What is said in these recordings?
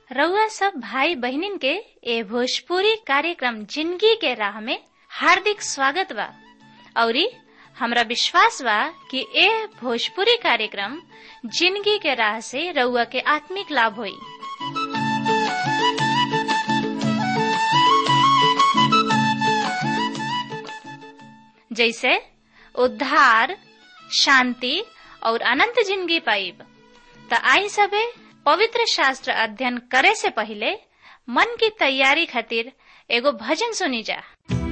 रउआ सब भाई बहिनीन के ए भोजपुरी कार्यक्रम जिंदगी के राह में हार्दिक स्वागत बा औरी हमरा विश्वास बा कि ए भोजपुरी कार्यक्रम जिंदगी के राह से रउआ के आत्मिक लाभ होई जैसे उद्धार शांति और अनंत जिंदगी पाइब त आई सबे पवित्र शास्त्र अध्ययन करे से पहले मन की तैयारी खातिर एगो भजन सुनी जा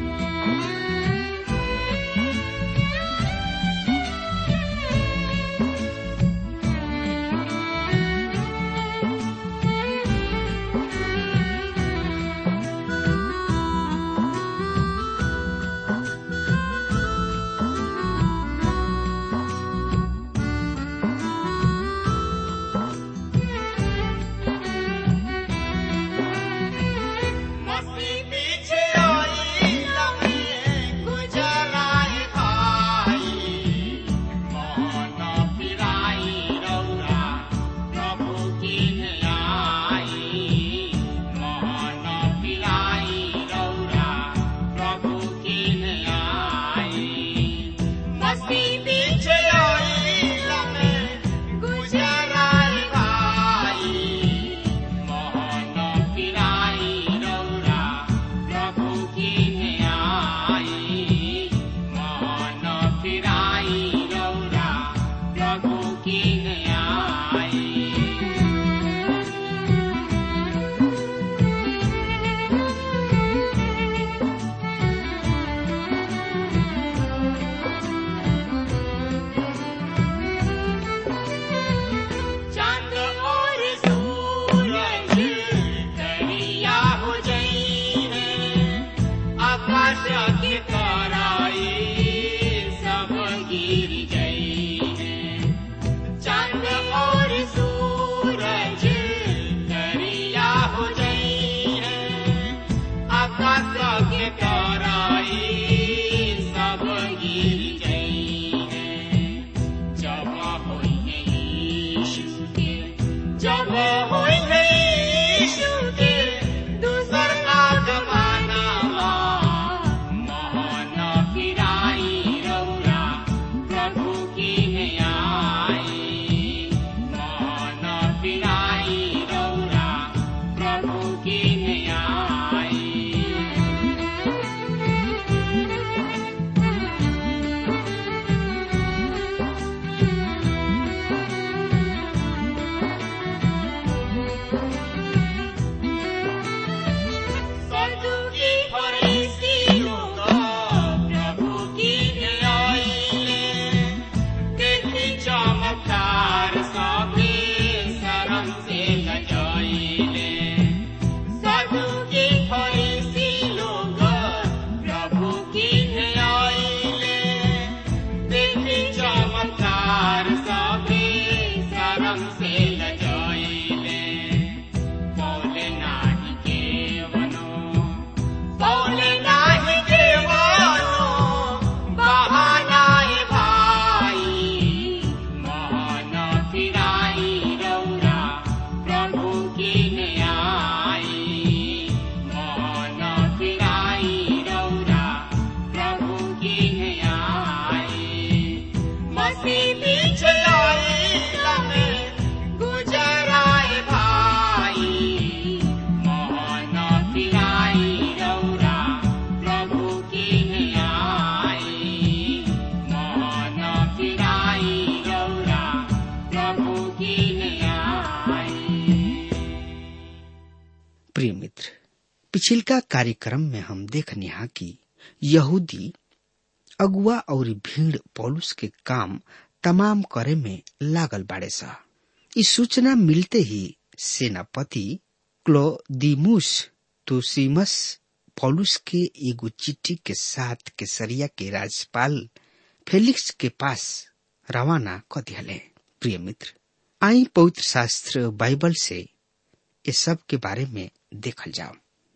प्रिय मित्र पिछिलका कार्यक्रम में हम देखनी हा कि यहूदी अगुआ और भीड़ पौलुस के काम तमाम करे में लागल बाड़े सा इस सूचना मिलते ही सेनापति क्लोदिमुस तुसिमस पौलुस के एगो चिट्ठी के साथ केसरिया के राज्यपाल फेलिक्स के पास रवाना क दिहले प्रिय मित्र आई पवित्र शास्त्र बाइबल से ये सब के बारे में देखल जाओ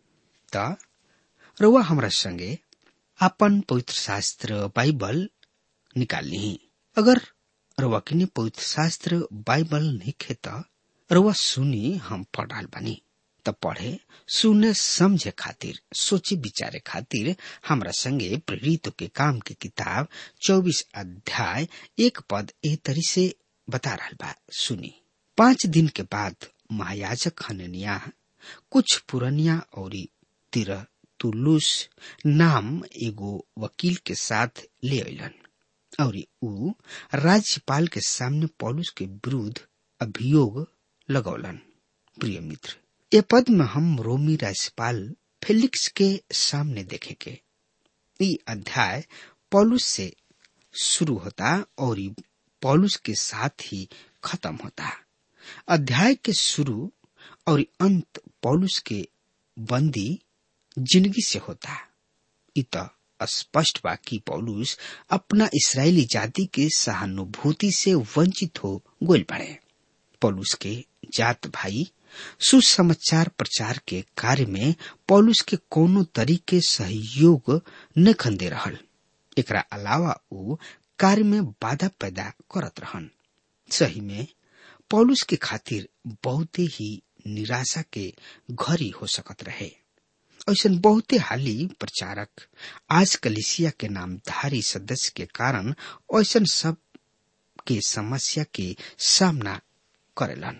त रउआ हमरा संगे अपन पवित्र शास्त्र बाइबल निकाल ली अगर रउआ किने पवित्र शास्त्र बाइबल नहीं खे त रउआ सुनी हम पढ़ाल बानी त पढ़े सुने समझे खातिर सोचे विचारे खातिर हमरा संगे प्रेरित के काम के किताब चौबीस अध्याय एक पद ए तरी से बता रहा बा सुनी पांच दिन के बाद महायाजक हननिया कुछ पुरनिया और तिरह तुलुस नाम एगो वकील के साथ ले अलन और ऊ राज्यपाल के सामने पौलुस के विरुद्ध अभियोग लगौलन प्रिय मित्र ए पद में हम रोमी राज्यपाल फेलिक्स के सामने देखेंगे ये अध्याय पौलुस से शुरू होता और पौलुस के साथ ही खत्म होता अध्याय के शुरू और अंत पौलुस के बंदी जिंदगी से होता इत स्पष्ट बा कि पौलुस अपना इसराइली जाति के सहानुभूति से वंचित हो गोल पड़े पौलुस के जात भाई सुसमाचार प्रचार के कार्य में पौलुस के कोनो तरीके सहयोग न खंदे रहल एकरा अलावा वो कार्य में बाधा पैदा करत रहन सही में पौलुस के खातिर बहुते ही निराशा के घरी हो सकत रहे ऐसा बहुते हाली प्रचारक आज कलिसिया के नामधारी सदस्य के कारण ऐसा सब के समस्या के सामना करेलन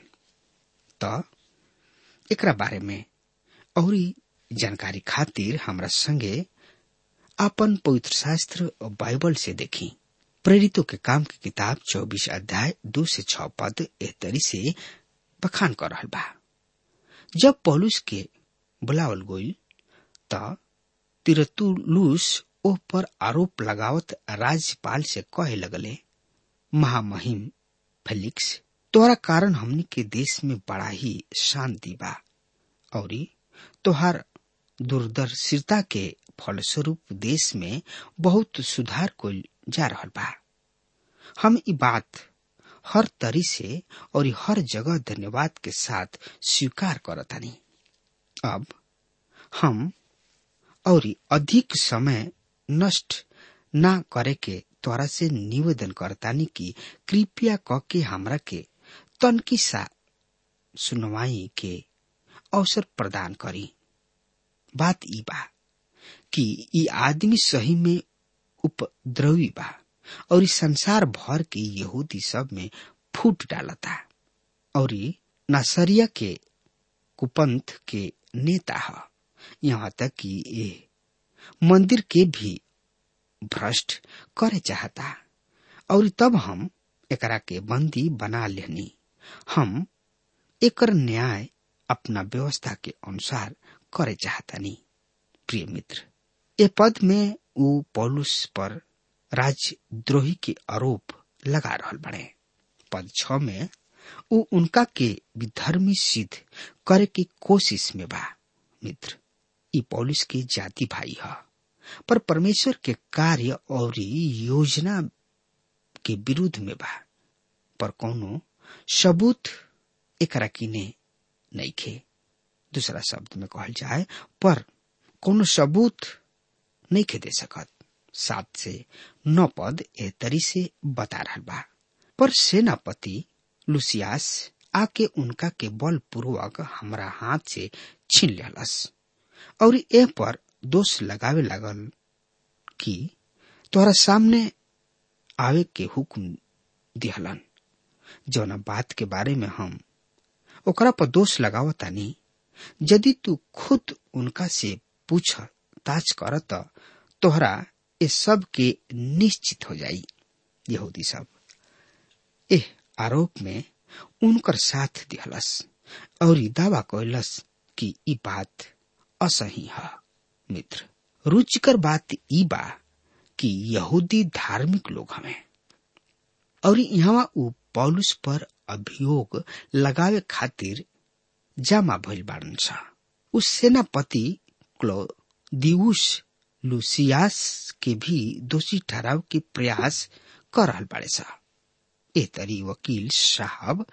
त एकरा बारे में और जानकारी खातिर हमरा संगे अपन पवित्र शास्त्र और बाइबल से देखी प्रेरितों के काम की किताब चौबीस अध्याय दो से छ पद एहतरी से बखान कर रहा बा जब पौलुस के बुलावल गोइल त तिरतुलुस ओह पर आरोप लगावत राज्यपाल से कहे लगले महामहिम फेलिक्स तोहरा कारण हमनी के देश में बड़ा ही शांति बा और तोहार दूरदर्शिता के फलस्वरूप देश में बहुत सुधार को जा रहा बा हम ई बात हर तरी से और हर जगह धन्यवाद के साथ स्वीकार करतानी अब हम और अधिक समय नष्ट ना करे के तोरा से निवेदन करतानी कि कृपया क के हमरा के तनकी सा सुनवाई के अवसर प्रदान करी बात ई बा कि ई आदमी सही में उपद्रवी बा और इस संसार भर के यहूदी सब में फूट डालता और नासरिया के कुपंथ के नेता है यहाँ तक कि ये मंदिर के भी भ्रष्ट करे चाहता और तब हम एकरा के बंदी बना लेनी हम एकर न्याय अपना व्यवस्था के अनुसार करे चाहतानी प्रिय मित्र ए पद में वो पौलुस पर राजद्रोही के आरोप लगा रहा बने पद छ में वो उनका के विधर्मी सिद्ध करे की कोशिश में बा मित्र ई पौलुस के जाति भाई है पर परमेश्वर के कार्य और योजना के विरुद्ध में बा पर कोनो सबूत एकरा किने नहीं खे दूसरा शब्द में कहल जाए पर कोनो सबूत नहीं खे दे सकत सात से नौ पद ए तरी से बता रहा बा पर सेनापति लुसियास आके उनका के बल पूर्वक हमरा हाथ से छीन लेलस और ए पर दोष लगावे लागल कि तोहरा सामने आवे के हुक्म दिहलन जौना बात के बारे में हम ओकरा पर दोष लगावतानी यदि तू खुद उनका से पूछ ताज कर तोहरा ये सब के निश्चित हो जाई यहूदी सब एह आरोप में उनकर साथ दिहलस और दावा कैलस कि ई बात असही है मित्र रुचिकर बात ई बा कि यहूदी धार्मिक लोग हमें और यहाँ ऊ पौलुस पर अभियोग लगावे खातिर जमा भइल बाड़न सा उस सेनापति क्लोदिउस लुसियास के भी दोषी ठहराव के प्रयास कर रहल बाड़े सा ए तरी वकील साहब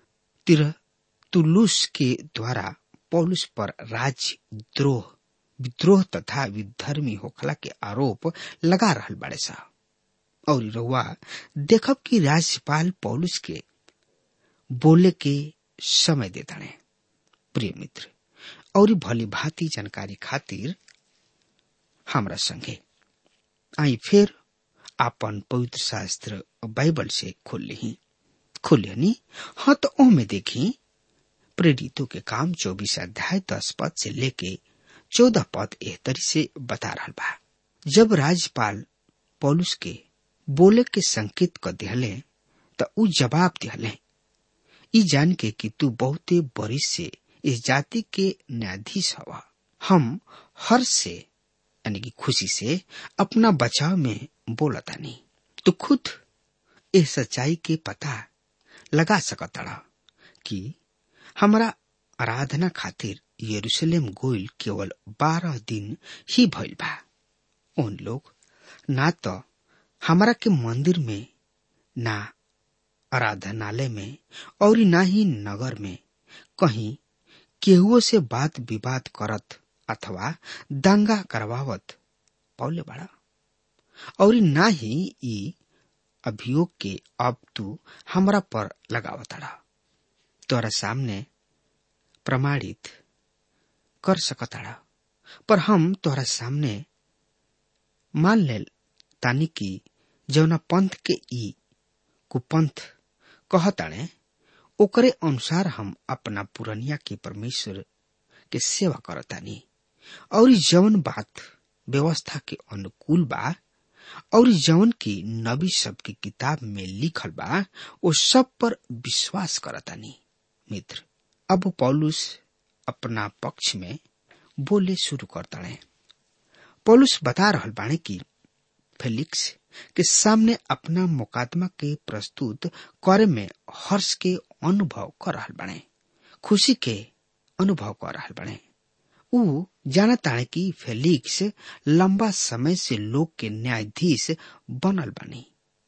तिरतुलुस के द्वारा पौलुस पर राजद्रोह विद्रोह तथा विधर्मी होखला के आरोप लगा रहल बाड़े सा और रउआ देखब कि राज्यपाल पौलुस के बोले के समय देता प्रिय मित्र और भली भांति जानकारी खातिर हमरा संगे आई फिर आपन पवित्र शास्त्र बाइबल से खोल ली खोलियनी हाँ तो ओ में देखी प्रेरितों के काम चौबीस अध्याय दस पद से लेके चौदह पद एहतरी से बता रहा बा जब राज्यपाल पौलुस के बोले के संकेत क दिहले त उ जवाब दिहले ई जान के कि तू बहुते बरिस से इस जाति के न्यायाधीश हवा हम हर से यानी कि खुशी से अपना बचाव में बोलतानी तो खुद इस सच्चाई के पता लगा सकतड़ा कि हमरा आराधना खातिर यरूशलेम गोइल केवल बारह दिन ही भइल बा उन लोग ना तो हमरा के मंदिर में ना आराधनालय में और ना ही नगर में कहीं केहुओ से बात विवाद करत अथवा दंगा करवावत पौले बड़ा और ना ही ई अभियोग के अब तू हमरा पर लगावतड़ा तोरा सामने प्रमाणित कर सकतड़ा पर हम तोहरा सामने मान ले तानी की जौना पंथ के ई कुपंथ कहताणे ओकरे अनुसार हम अपना पुरनिया के परमेश्वर के सेवा करतानी और जौन बात व्यवस्था के अनुकूल बा और जौन की नबी सब की किताब में लिखल बा वो सब पर विश्वास करतानी मित्र अब पौलुस अपना पक्ष में बोले शुरू करताणे पौलुस बता रहल बाणे की फेलिक्स के सामने अपना मुकादमा के प्रस्तुत करे में हर्ष के अनुभव कर रहल बने खुशी के अनुभव कर रहल बने ऊ जानताणे कि फेलिक्स लंबा समय से लोग के न्यायाधीश बनल बनी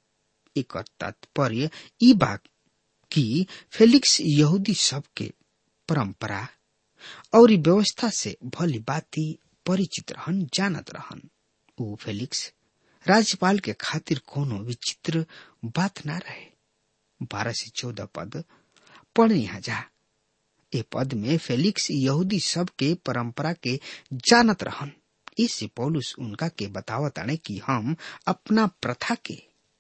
एक तात्पर्य ई बात कि फेलिक्स यहूदी सब के परंपरा और व्यवस्था से भली बाती परिचित रहन जानत रहन ऊ फेलिक्स राज्यपाल के खातिर कोनो विचित्र बात ना रहे बारह से चौदह पद पढ़ यहाँ जा ए पद में फेलिक्स यहूदी सब के परंपरा के जानत रहन इससे पौलुस उनका के बतावत आने कि हम अपना प्रथा के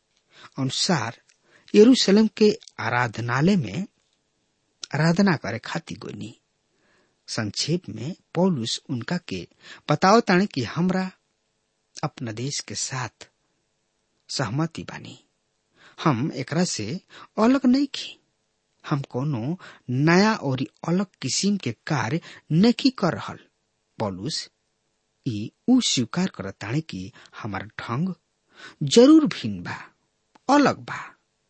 अनुसार यरूशलेम के आराधनालय में आराधना करे खातिर गोनी संक्षेप में पौलुस उनका के बतावत आने कि हमरा अपना देश के साथ सहमति बानी हम एकरा से अलग नहीं की हम कोनो नया और अलग किस्म के कार्य नहीं कर रहल पौलुस ई उ स्वीकार करताने कि हमार ढंग जरूर भिन्न बा अलग बा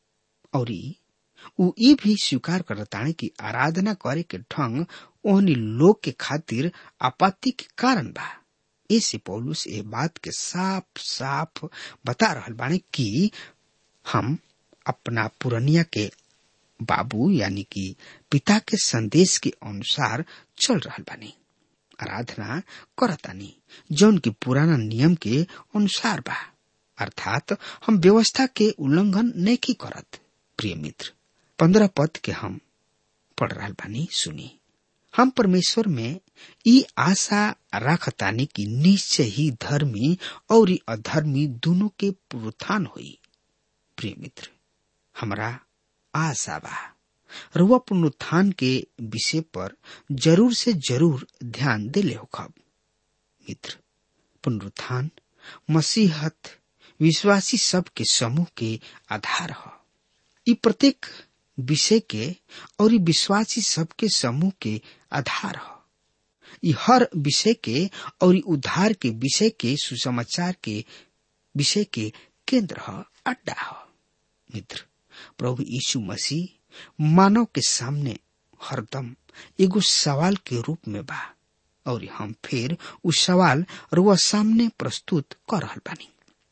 और उ ई भी स्वीकार करताने कि आराधना करे के ढंग ओहनी लोग के खातिर आपत्ति के कारण बा ऐसे पौलुस ये बात के साफ साफ बता रहल बाने कि हम अपना पुरनिया के बाबू यानी कि पिता के संदेश के अनुसार चल रहल बानी आराधना करतानी जौन की पुराना नियम के अनुसार बा अर्थात हम व्यवस्था के उल्लंघन नहीं करत प्रिय मित्र पंद्रह पद के हम पढ़ रहल बानी सुनी हम परमेश्वर में ई आशा रखतानी कि निश्चय ही धर्मी और अधर्मी दोनों के पुरुत्थान हुई प्रिय मित्र हमरा आशा बा रुआ पुनरुत्थान के विषय पर जरूर से जरूर ध्यान दिले होखब मित्र पुनरुत्थान मसीहत विश्वासी सब के समूह के आधार है ई प्रत्येक विषय के और विश्वासी सबके समूह के आधार है ई हर विषय के और उद्धार के विषय के सुसमाचार के विषय के केंद्र है अड्डा है मित्र प्रभु यीशु मसीह मानव के सामने हरदम एगो सवाल के रूप में बा और हम फिर उस सवाल रुआ सामने प्रस्तुत कर रहल बानी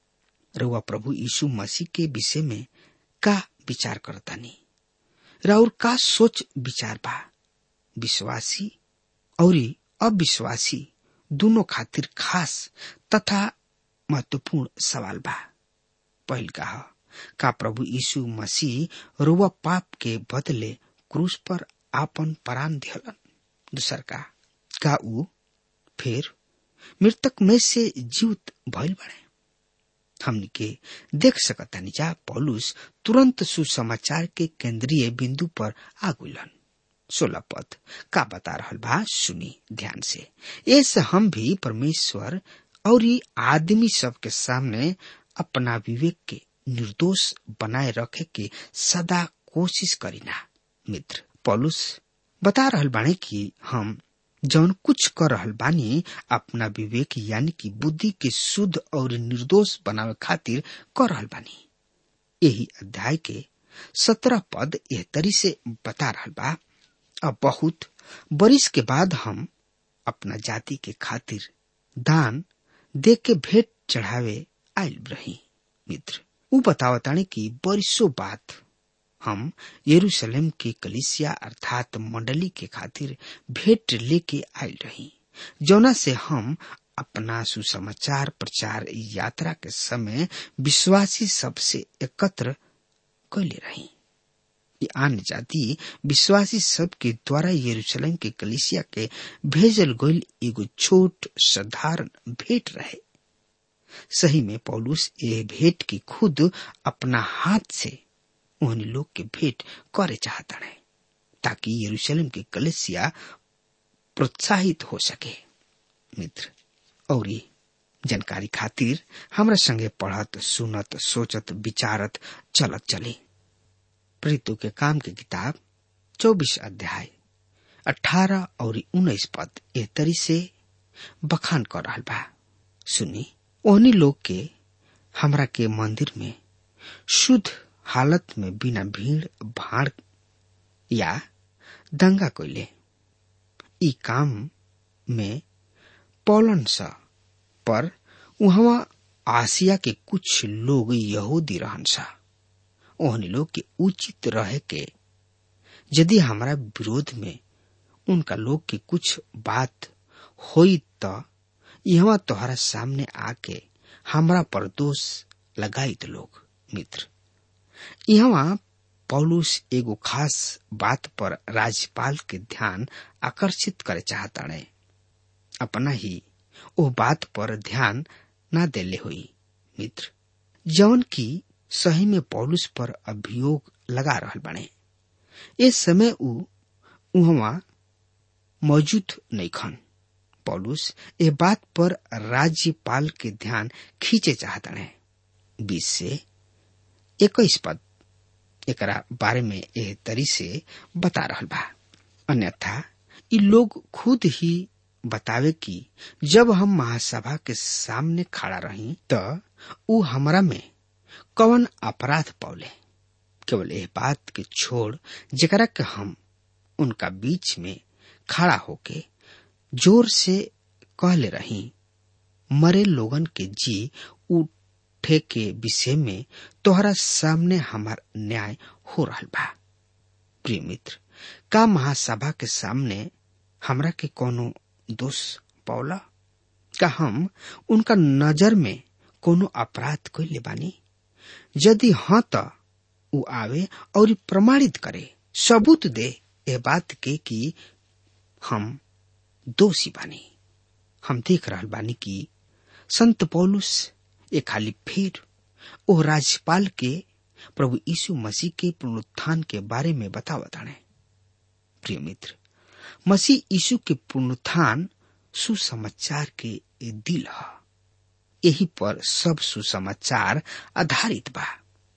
रुआ प्रभु यीशु मसीह के विषय में का विचार करतानी राउर का सोच विचार बा विश्वासी और अविश्वासी दोनों खातिर खास तथा महत्वपूर्ण सवाल बा पहल का का प्रभु यीशु मसीह रुआ पाप के बदले क्रूस पर आपन प्राण दिहलन दूसर का का ऊ फिर मृतक में से जीवित भइल बड़े हमनी के देख सकतानी जा पौलुस तुरंत सुसमाचार के केंद्रीय बिंदु पर आगुलन सोलह पद का बता रहल बा सुनी ध्यान से ऐसे हम भी परमेश्वर और आदमी सब के सामने अपना विवेक के निर्दोष बनाए रखे के सदा कोशिश करीना मित्र पौलुस बता रहल बाणे कि हम जौन कुछ कर रहल बानी अपना विवेक यानी कि बुद्धि के शुद्ध और निर्दोष बनावे खातिर कर रहल बानी यही अध्याय के सत्रह पद एह तरी से बता रहल बा अब बहुत बरिस के बाद हम अपना जाति के खातिर दान दे के भेंट चढ़ावे आयल रही मित्र ऊ बतावताने कि बरिसों बाद हम यरूशलेम के कलिसिया अर्थात मंडली के खातिर भेंट लेके आयल रही जौना से हम अपना सुसमाचार प्रचार यात्रा के समय विश्वासी सबसे एकत्र कैले रही ये अन्य जाति विश्वासी सब के द्वारा यरूशलेम के कलिसिया के भेजल गईल एगो छोट साधारण भेंट रहे सही में पौलुस ये भेंट की खुद अपना हाथ से उन लोग के भेंट करे चाहता है ताकि यरूशलेम के कलिसिया प्रोत्साहित हो सके मित्र और जानकारी खातिर हमरा संगे पढ़त सुनत सोचत विचारत चलत चली प्रीतु के काम की किताब चौबीस अध्याय अठारह और उन्नीस पद ए तरी से बखान कर रहा बा सुनी ओहनी लोग के हमरा के मंदिर में शुद्ध हालत में बिना भीड़ भाड़ या दंगा कोइले ई काम में पौलन सा पर वहां आसिया के कुछ लोग यहूदी रहन सा ओहनी लोग के उचित रहे के यदि हमारा विरोध में उनका लोग के कुछ बात होई त यहाँ तोहरा सामने आके हमरा पर दोष लगाइत लोग मित्र यहाँ पौलुस एगो खास बात पर राज्यपाल के ध्यान आकर्षित करे चाहता है अपना ही ओ बात पर ध्यान ना देले हुई मित्र जौन की सही में पौलुस पर अभियोग लगा रहल बने इस समय उ उहवा मौजूद नहीं खन पौलुस ये बात पर राज्यपाल के ध्यान खींचे चाहता है बीस से इक्कीस पद एकरा बारे में एह तरी से बता रहल बा अन्यथा इ लोग खुद ही बतावे कि जब हम महासभा के सामने खड़ा रही त उ हमरा में कवन अपराध पौले केवल यह बात के छोड़ जेकरा के हम उनका बीच में खड़ा होके जोर से कहले रही मरे लोगन के जी उठे के विषय में तोहरा सामने हमार न्याय हो रहा बा प्रिय मित्र का महासभा के सामने हमरा के कोनो दोष पौला का हम उनका नजर में कोनो अपराध कैले बानी यदि हाँ त उ आवे और प्रमाणित करे सबूत दे ए बात के कि हम दोषी बानी हम देख रहल बानी कि संत पौलुस ए खाली फिर ओ राज्यपाल के प्रभु यीशु मसीह के पुनरुत्थान के बारे में बतावताने प्रिय मित्र मसीह यीशु के पुनरुत्थान सुसमाचार के दिल है यही पर सब सुसमाचार आधारित बा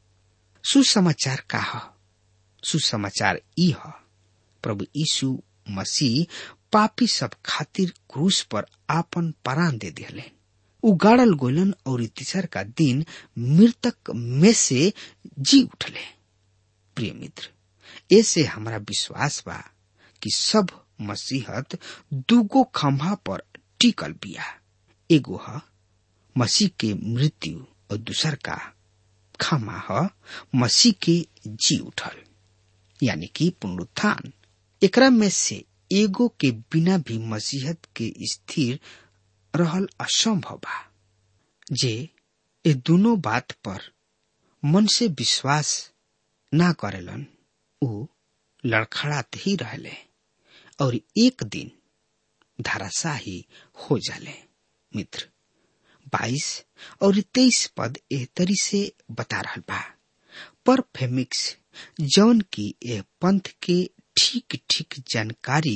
सुसमाचार का है सुसमाचार ई है प्रभु यीशु मसीह पापी सब खातिर क्रूस पर आपन प्राण दे दिले उगाड़ल गोलन और तीसर का दिन मृतक में से जी उठले प्रिय मित्र ऐसे हमारा विश्वास बा कि सब मसीहत दूगो खंभा पर टिकल बिया एगो है मसीह के मृत्यु और दूसर का खमा है मसीह के जी उठल यानी कि पुनरुत्थान एकरा में से एगो के बिना भी मसीहत के स्थिर रहल असंभव बा जे ये दोनों बात पर मन से विश्वास ना करेलन उ लड़खड़ात ही रहले और एक दिन धाराशाही हो जाले मित्र बाईस और तेईस पद एह तरी से बता रहा बा पर फेमिक्स जौन की एह पंथ के ठीक ठीक जानकारी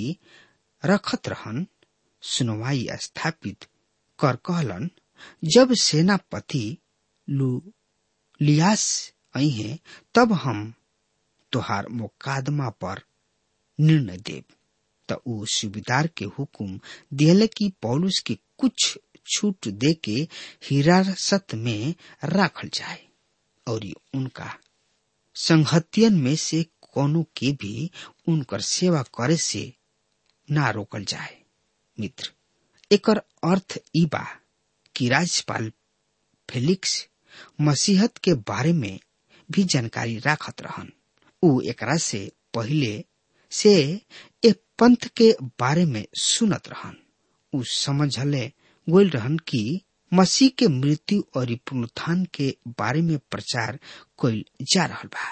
रखत रहन सुनवाई स्थापित कर कहलन जब सेनापति लू लियास आई है तब हम तोहार मुकादमा पर निर्णय देव त ऊ सुबेदार के हुकुम दिले कि पौलुस के कुछ छूट दे के हिरासत में राखल जाए और उनका संहतियन में से कोनो के भी उनकर सेवा करे से ना रोकल जाए मित्र एकर अर्थ ई बा कि राज्यपाल फेलिक्स मसीहत के बारे में भी जानकारी राखत रहन ऊ एकरा से पहले से ए पंथ के बारे में सुनत रहन ऊ समझले गोल रहन कि मसीह के मृत्यु और पुनरुत्थान के बारे में प्रचार कइल जा रहल बा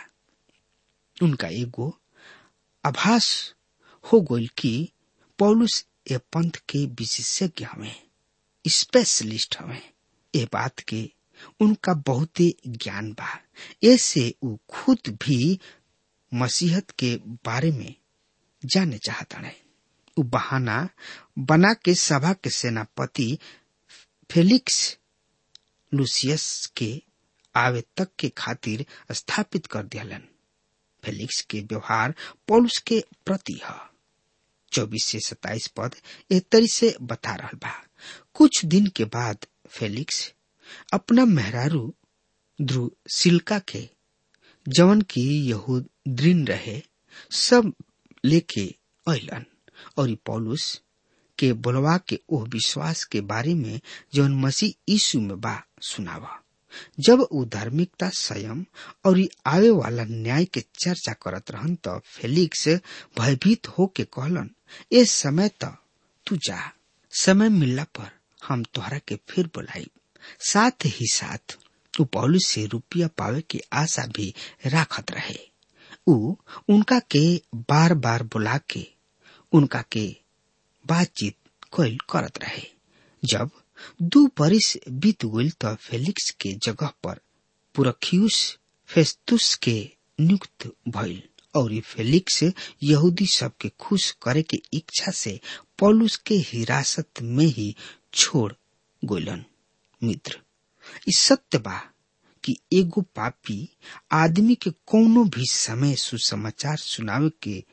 उनका एगो आभास हो गइल कि पौलुस ए पंथ के विशेषज्ञ हमें स्पेशलिस्ट हमें ए बात के उनका बहुते ज्ञान बा ऐसे ऊ खुद भी मसीहत के बारे में जाने चाहता है ऊ बहाना बना के सभा के सेनापति फेलिक्स लुसियस के आवे तक के खातिर स्थापित कर दियालन फेलिक्स के व्यवहार पौलुस के प्रति है चौबीस से सताइस पद एक तरी से बता रहा बा कुछ दिन के बाद फेलिक्स अपना मेहरारू ध्रुव सिल्का के जवन की यहूद दृढ़ रहे सब लेके अलन और पौलुस के बोलवा के ओह विश्वास के बारे में जौन मसीह यीशु में बा सुनावा जब ऊ धार्मिकता संयम और आवे वाला न्याय के चर्चा करत रहन त फेलिक्स भयभीत होके कहलन ए समय त तू जा समय मिलला पर हम तोहरा के फिर बुलाई साथ ही साथ ऊ पौलुस से रुपया पावे की आशा भी राखत रहे ऊ उनका के बार बार बुला के उनका के बातचीत कोल करत रहे जब दू बरिस बीत गइल त फेलिक्स के जगह पर पुरखियुस फेस्तुस के नियुक्त भइल और फेलिक्स यहूदी सबके खुश करे के इच्छा से पौलुस के हिरासत में ही छोड़ गोलन मित्र इस सत्य बा कि एगो पापी आदमी के कोनो भी समय सुसमाचार सुनावे के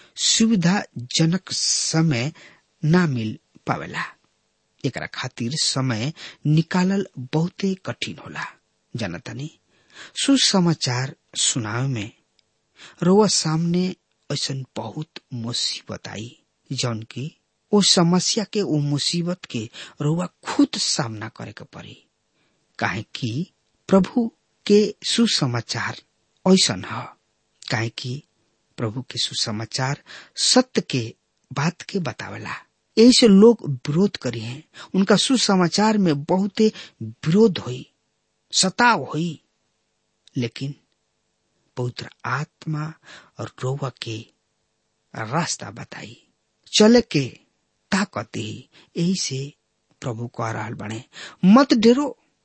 सुविधाजनक समय ना मिल पावेला एकरा खातिर समय निकालल बहुते कठिन होला जानतानी सुसमाचार सुनावे में रोआ सामने ऐसा बहुत मुसीबत आई जौन की ओ समस्या के ओ मुसीबत के रोआ खुद सामना करे के पड़ी काहे कि प्रभु के सुसमाचार ऐसन है काहे कि प्रभु के सुसमाचार सत्य के बात के बतावेला ऐसे लोग विरोध करी हैं उनका सुसमाचार में बहुते विरोध हुई सताव हुई लेकिन पवित्र आत्मा और रोवा के रास्ता बताई चले के ताकत ही यही से प्रभु कह रहा बने मत डेरो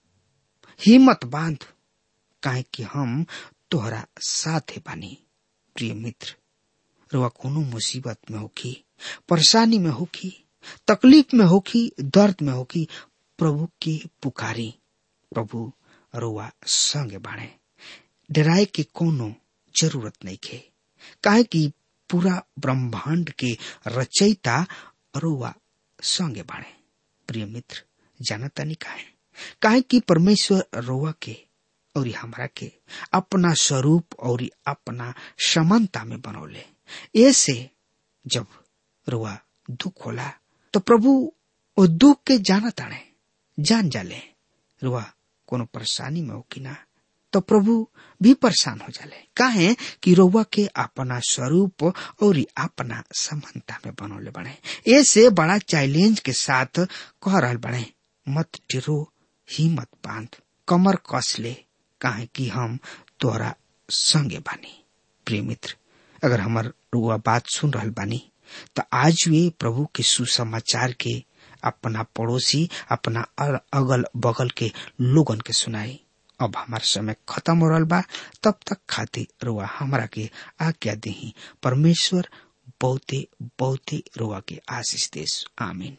हिम्मत बांध काहे कि हम तोहरा साथे बानी प्रिय मित्र रुआ कोनो मुसीबत में होखी परेशानी में होखी तकलीफ में होखी दर्द में होखी प्रभु की पुकारी प्रभु रुआ संगे बाणे डराए के कोनो जरूरत नहीं खे काहे कि पूरा ब्रह्मांड के रचयिता रुआ संगे बाणे प्रिय मित्र जानता नहीं काहे काहे कि परमेश्वर रोवा के और हमरा के अपना स्वरूप और अपना समानता में बनौले ऐसे जब रुआ दुख होला तो प्रभु वो दुख के जाना ताने जान जाले रुआ कोनो परेशानी में हो कि ना तो प्रभु भी परेशान हो जाले काहे कि रोवा के अपना स्वरूप और अपना समानता में बनौले बने ऐसे बड़ा चैलेंज के साथ कह रहा बने मत डिरो हिम्मत बांध कमर कस ले काहे कि हम तोहरा संगे बानी प्रिय मित्र अगर हमार रुआ बात सुन रहल बानी तो आज वे प्रभु के सुसमाचार के अपना पड़ोसी अपना अगल बगल के लोगन के सुनाई अब हमार समय खत्म हो रहा बा तब तक खातिर रुआ हमरा के आज्ञा दही परमेश्वर बहुते बहुते रुआ के आशीष देश आमीन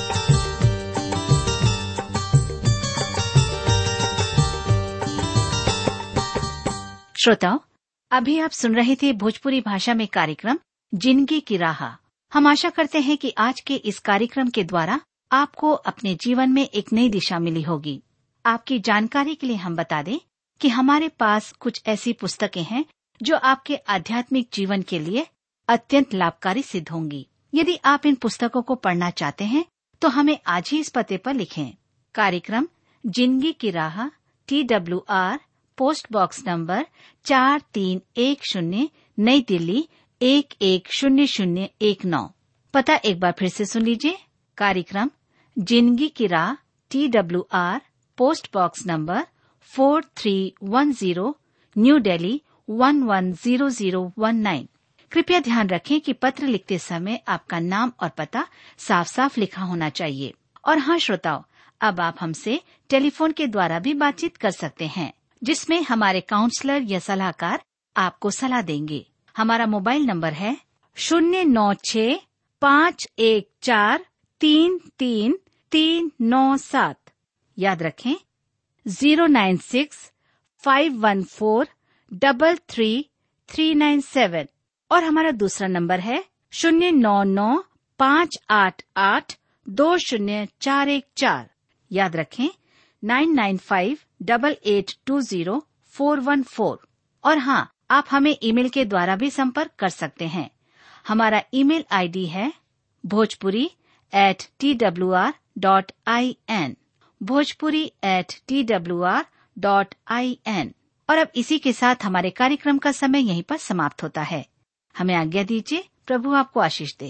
श्रोताओं अभी आप सुन रहे थे भोजपुरी भाषा में कार्यक्रम जिंदगी की राह हम आशा करते हैं कि आज के इस कार्यक्रम के द्वारा आपको अपने जीवन में एक नई दिशा मिली होगी आपकी जानकारी के लिए हम बता दें कि हमारे पास कुछ ऐसी पुस्तकें हैं जो आपके आध्यात्मिक जीवन के लिए अत्यंत लाभकारी सिद्ध होंगी यदि आप इन पुस्तकों को पढ़ना चाहते हैं तो हमें आज ही इस पते पर लिखें कार्यक्रम जिंदगी की राह T W R post box number चार तीन एक शून्य नई दिल्ली एक एक शून्य शून्य एक नौ पता एक बार फिर से सुन लीजिए कार्यक्रम जिंदगी की राह T W R post box number four three one zero new Delhi one one zero zero one nine कृपया ध्यान रखें कि पत्र लिखते समय आपका नाम और पता साफ साफ लिखा होना चाहिए और हाँ श्रोताओं अब आप हमसे टेलीफोन के द्वारा भी बातचीत कर सकते हैं जिसमें हमारे काउंसलर या सलाहकार आपको सलाह देंगे हमारा मोबाइल नंबर है शून्य नौ छ पाँच एक चार तीन तीन तीन नौ सात याद रखें zero nine six five one four double three three nine seven और हमारा दूसरा नंबर है शून्य नौ नौ पाँच आठ आठ दो शून्य चार एक चार याद रखें nine nine five double eight two zero four one four और हाँ आप हमें ईमेल के द्वारा भी संपर्क कर सकते हैं हमारा ईमेल आईडी है Bhojpuri at T W R dot I N Bhojpuri at T W R dot I N और अब इसी के साथ हमारे कार्यक्रम का समय यहीं पर समाप्त होता है हमें आज्ञा दीजिए प्रभु आपको आशीष दे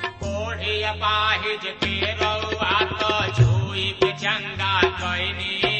पाहिज के रउआ तो छुई के चंगा कैनी